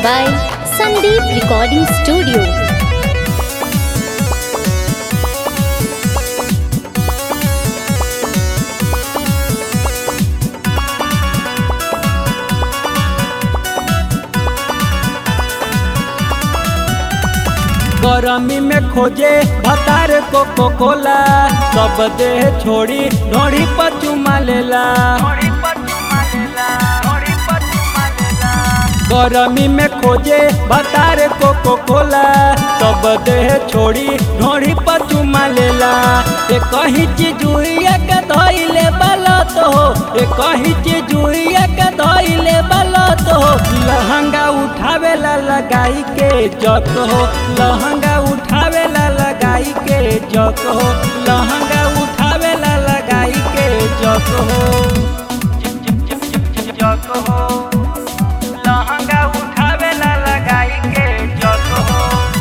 by Sandeep Recording Studio. गरमी में खोजे भतार कोको कोला सब देह छोड़ी ढोड़ी पर चुमा लेला गरमी में खोजे भतार कोको कोला सब देह छोड़ी ढोड़ी पर चुमा लेला ए कहीं चीज हुइया के धइले बलत हो ए कहीं चीज हुइया के धइले बलत हो लहंगा उठावेला लगाई के जक हो लहंगा उठावेला लगाई के जक हो लहंगा उठावेला लगाई के जक हो जक हो लहंगा उठावेला लगाई के जक हो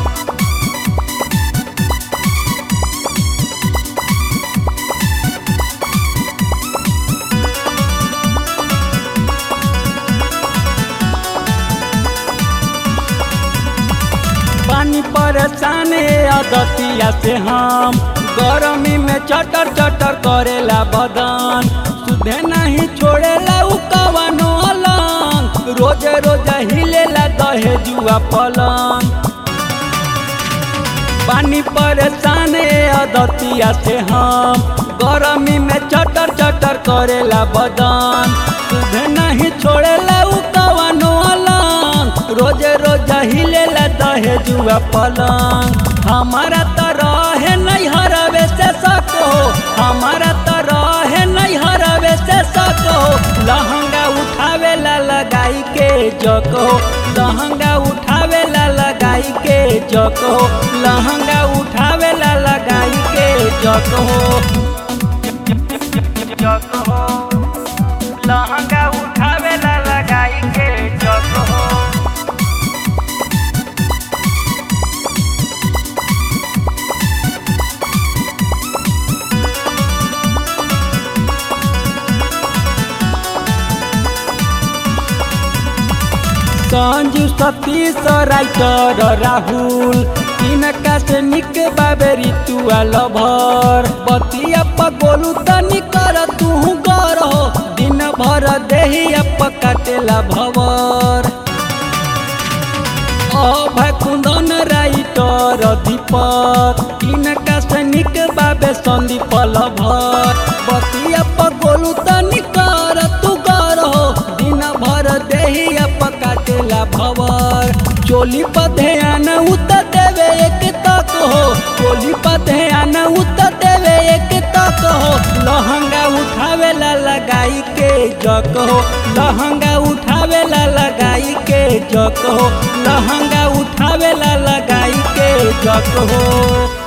पानी परेशान अदतिया से हम गरमी में चटर चटर करेला बदन सुधे नहीं छोड़ेला उ कवनो अलंग रोज रोज हिलेला दहे जुआ पलंग पानी परेशान अदतिया से हम गरमी में चटर चटर करेला बदन सुधे नहीं छोड़ेला उ कवनो अलंग रोज रोज हिलेला दहे जुआ पलंग हमारा तरह है नहीं हरवे से सको हमारा तरह है नहीं हरवे से सको लहंगा उठावेला लगाई के जको लहंगा उठावेला लगाई के जको लहंगा उठावेला लगाई के जको जको लहंगा उठावेला लगाई के जको संजू सतीश राइटर राहुल इनका से निक बाबे ऋतुआ लभर बतिया पगोलू तनी कर तू गर हो दिन भर देही अप काटेला भवर अभय कुंदन राइटर दीपक इनका से निक बाबे संदीप लभर बतिया पगोलू तनी कर तू गर हो दिन भर देही अप काटेला भवर चोली पर ध्यान उत देवे एक तक हो चोली पर ध्यान उत देवे एक तक हो लहंगा उठावेला लगाई के जक हो लहंगा उठावेला लगाई के जक हो लहंगा उठावेला लगाई के जक हो